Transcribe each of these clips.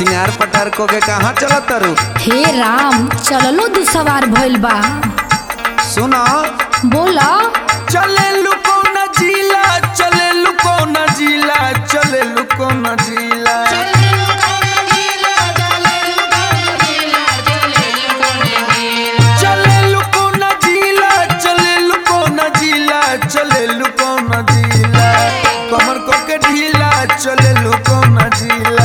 सिंगार पटार को के कहाँ चलत तारू हे राम चललो दू सवार भइल बा सुना बोला चले लुको न जिला चले लुको न जिला चले लुको न जिला चले लुको न जिला चले लुको न जिला चले लुको न जिला कमर को के ढीला चले लुको न जिला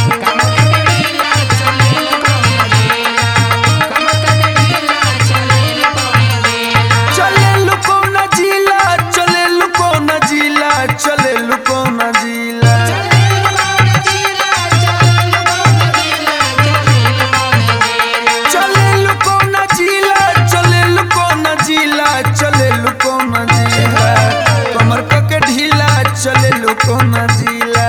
चले लुको न जिला चले लुको न जिला चले लुको न जिला चले लुको न जिला चले लुको न जिला चले लुको न जिला कमर को के ढीला चले लुको न जिला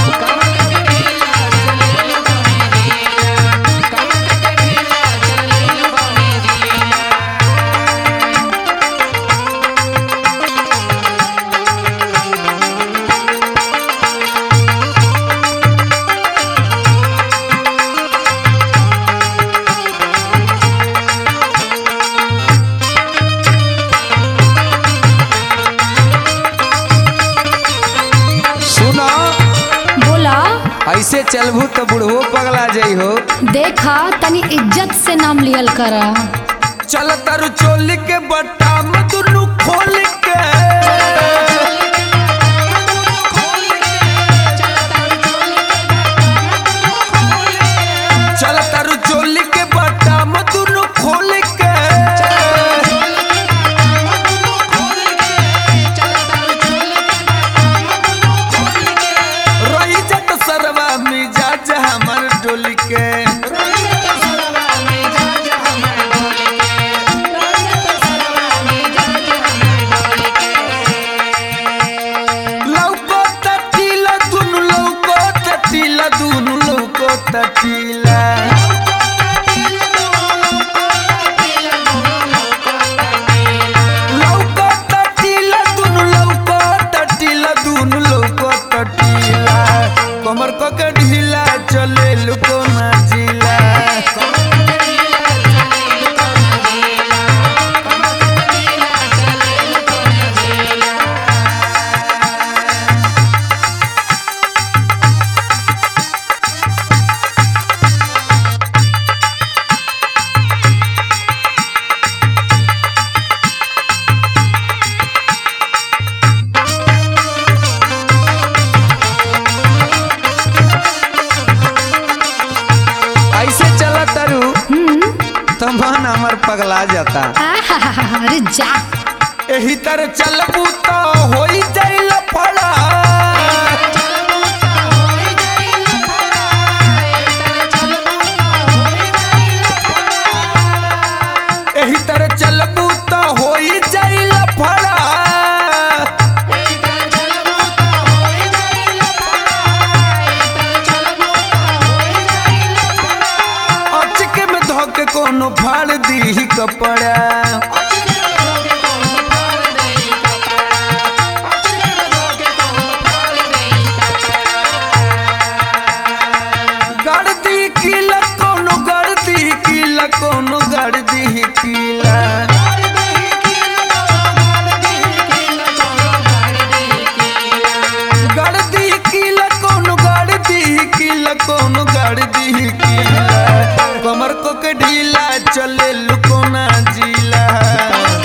सुना बोला ऐसे चलबू तो बुढ़वो पगला जाइ हो देखा तनी इज्जत से नाम लियल कर चल तरु चोली के बटाम दुनु खोल के चल तरु चोली के बटाम दुनु खोल के रही जत सरवा मिजाज हमर डोली के लौको तटीला दुनु लौको तटीला दुनु लौको तटीला लौको तटीला दुनु लौको तटीला दुनु लौको तटीला कमर को के ढीला चले लुको ना जिला ऐसे चला तरु तो मन हमर पगला जाता आहाहाहा, अरे जा एही तरह चलबू तो होई जाइल फड़ा एही तरह चलबू तो होई जाइल फड़ा अचके में धोके कोनो फाड़ दी कपड़ा गर्दी किला कोनो गर्दी किला कोनो गर्दी किला गर्दी किला कोनो गर्दी किला कोनो गर्दी किला कमर को के ढीला चले लुकोना जिला